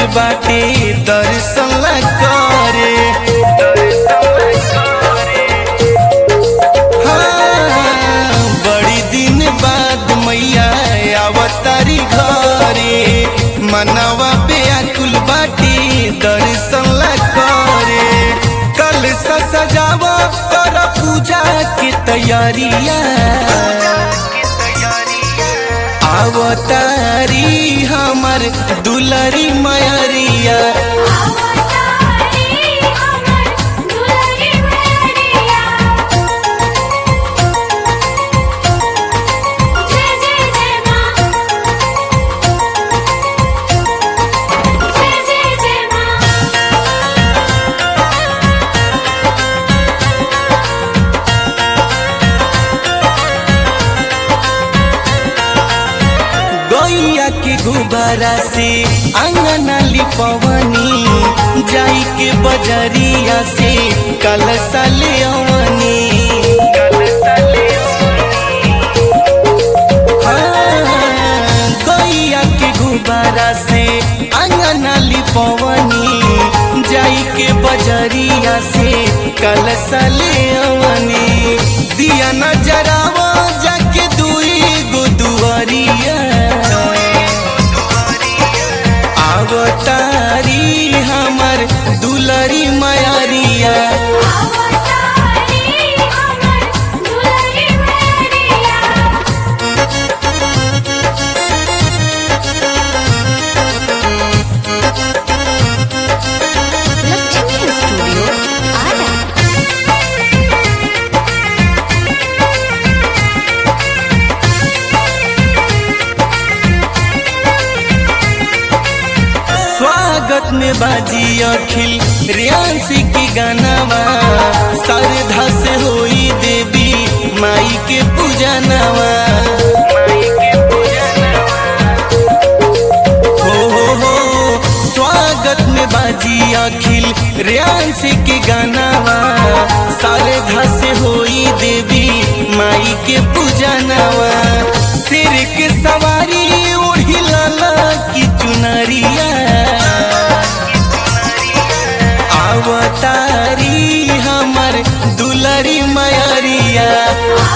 बाटे दर्शन ला करे हाँ, बड़ी दिन बाद मैया आवतारी घरे मनवा बेअकुल बाटी दर्शन ला करे कल से सजावा कर पूजा की तैयारिया आवतारी हमर दुलरी मयरिया आवतारी हमर दुलरी मैया जय जय जय मां जय जय जय मां गैया के गुब्बारा से अंगना लिपवनी जाई के बजरिया से कलसा ले अवनी हाँ, गैया के गुब्बारा से अंगना लिपवनी जाई के बजरिया से कलसा ले अवनी दिया नजरावा जाके दुई गो दुआरिया आवतारी हमर दुलरी मयरिया आवतारी हमर दुलरी मैया लक्ष्मी स्टूडियो आरा स्वागत में बाजी अखिल रियांसी की गानावा श्रद्धा से होई देवी माई के पूजनवा हो हो हो स्वागत में बाजी अखिल रियांसी की गानावा श्रद्धा से होई देवी माई के पूजनवा सिर के सवारी ओढ़ी लाला की चुनरिया आवतारी हमर दुलरी मयरिया